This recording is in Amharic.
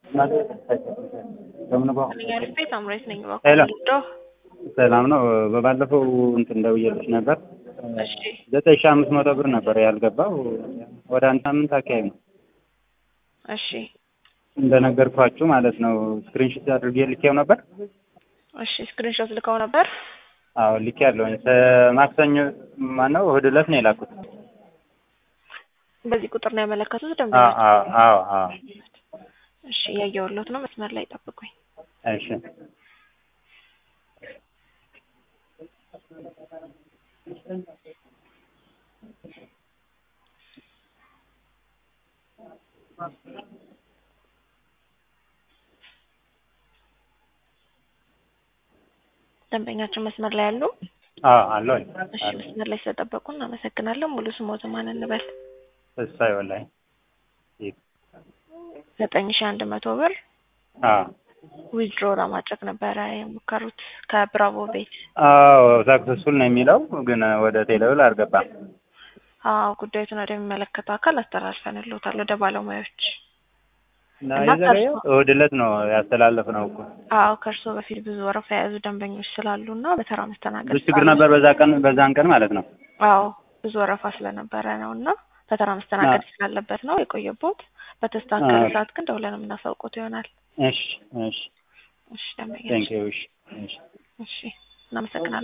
አሪፍ ቤት አምሬት ነኝ። ሄሎ እባክዎ ሰላም ነው። በባለፈው እንትን ደውዬልሽ ነበር። እሺ ዘጠኝ ሺህ አምስት መቶ ብር ነበር ያልገባው ወደ አንድ ሳምንት አካባቢ ነው እሺ እንደነገርኳችሁ ማለት ነው። ስክሪንሾት አድርጌ ልኬው ነበር። እሺ ስክሪንሾት ልከው ነበር። አዎ ልኬ ያለውኝ ማክሰኞ ማነው እሑድ ዕለት ነው የላኩት። በዚህ ቁጥር ነው ያመለከቱት አዎ ደንበኞች። አዎ አዎ አዎ። እሺ እያየሁሎት ነው። መስመር ላይ ጠብቁኝ። እሺ ደንበኛችን መስመር ላይ ያሉ። አዎ አለሁኝ። እሺ መስመር ላይ ስለጠበቁ እናመሰግናለን። ሙሉ ስሞት ማን እንበል? ተስፋዬ ወላሂ። ዘጠኝ ሺህ አንድ መቶ ብር አዎ ዊዝድሮ ለማድረግ ነበረ የሞከሩት ከብራቮ ቤት። አዎ ሳክሰስፉል ነው የሚለው ግን ወደ ቴሌብል አልገባም። አዎ ጉዳዩን ወደሚመለከተው አካል አስተላልፈንልዎታል ወደ ባለሙያዎች። እና እና የዘገየው ከእርሶ- እሑድ ዕለት ነው ያስተላለፍነው እኮ። አዎ ከእርስዎ በፊት ብዙ ወረፋ የያዙ ደንበኞች ስላሉ እና በተራ መስተናገድ ብዙ ችግር ስላለ- ነበር በዛ ቀን በዛን ቀን ማለት ነው። አዎ ብዙ ወረፋ ስለነበረ ነው እና በተራ መስተናገድ ስላለበት ነው የቆየቦት። በተስተካከለ አዎ። ሰዓት ግን ደውለን የምናሳውቁት ይሆናል። እሺ እሺ እሺ ደንበኛ ቴንክ ዩ እሺ እሺ እሺ እናመሰግናለን።